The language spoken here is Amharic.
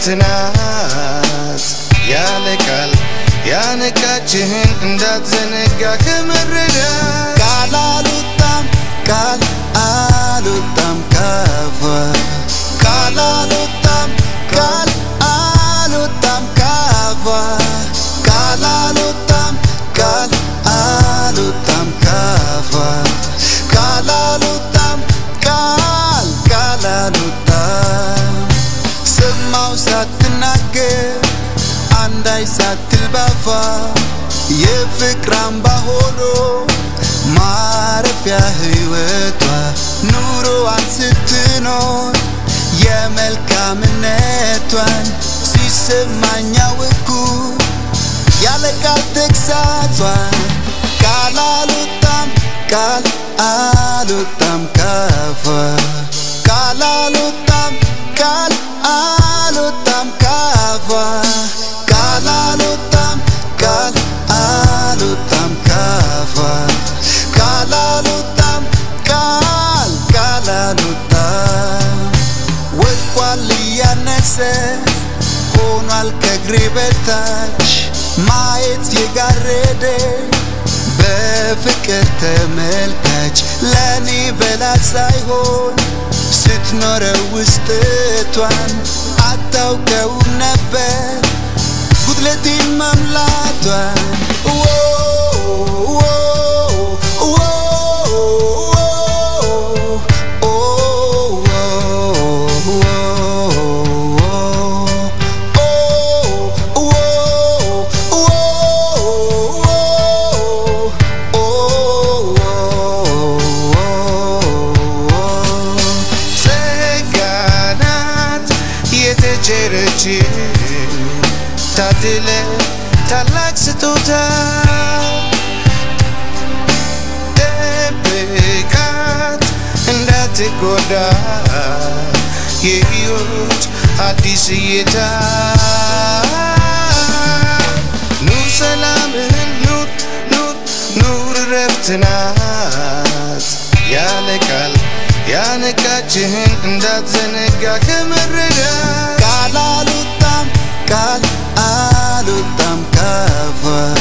ናት ያለ ቃል ያነቃችህን እንዳትዘነጋ ከመረዳት ቃል አልወጣም ቃል አልወጣም ካፏ ቃል አልወጣም ቃል አልወጣም ካፏ ቃል አልወጣም ቃል አልወጣም ካፏ ቃል አልወጣም ቃል ቃል አልወጣም ሰማው ሳትናገር አንዳይ ሳትል ባፏ የፍቅር አምባ ሆኖ ማረፊያ ሕይወቷ ኑሮዋን ስትኖር የመልካምነቷን ሲሰማኝ አወኩ ያለ ቃል ተግሳጿን ቃል አልወጣም ቃል አልወጣም ካፏ ቃል አልወጣም ቃል አልወጣም ካፏ ቃል አልወጣም ቃል አልወጣም ካፏ ቃል አልወጣም ቃል ቃል አልወጣም ወድቋል እያነሰ ሆኗል ከእግሬ በታች ማየት የጋረደ በፍቅር ተመልካች ለእኔ በላት ሳይሆን ስትኖረው ውስጥቷን አታውቀውም ነበር ጉድለቴን መምላቷን ዎ ዎ ዎ ኦ ጸጋ ናት የተቸረች ታድለ ታላቅ ስጦታ ጠብቃት እንዳትጎዳ የሕይወት አዲስ እይታ ኑር ሰላምህን ኑር ኑር ኑር ረፍት ናት ያለ ቃል ያነቃችህን እንዳትዘነጋ ከመረዳት ቃል አልወጣም ቃል አልወጣም ካፏ